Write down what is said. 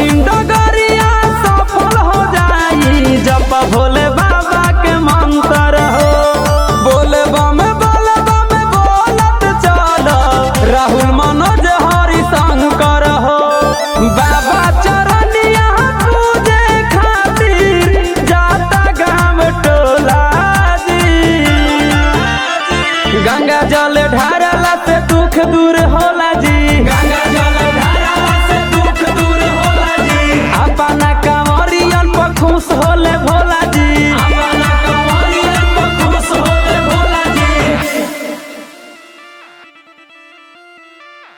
कठिन डगरिया सफल हो जाई जप भोले बाबा के मंत्र हो बोले बम बोले बम बोलत चल राहुल मनोज हरि शंकर हो बाबा चरनिया पूजे खातिर जाता गाँव टोला जी गंगा जल ढारला से दुख दूर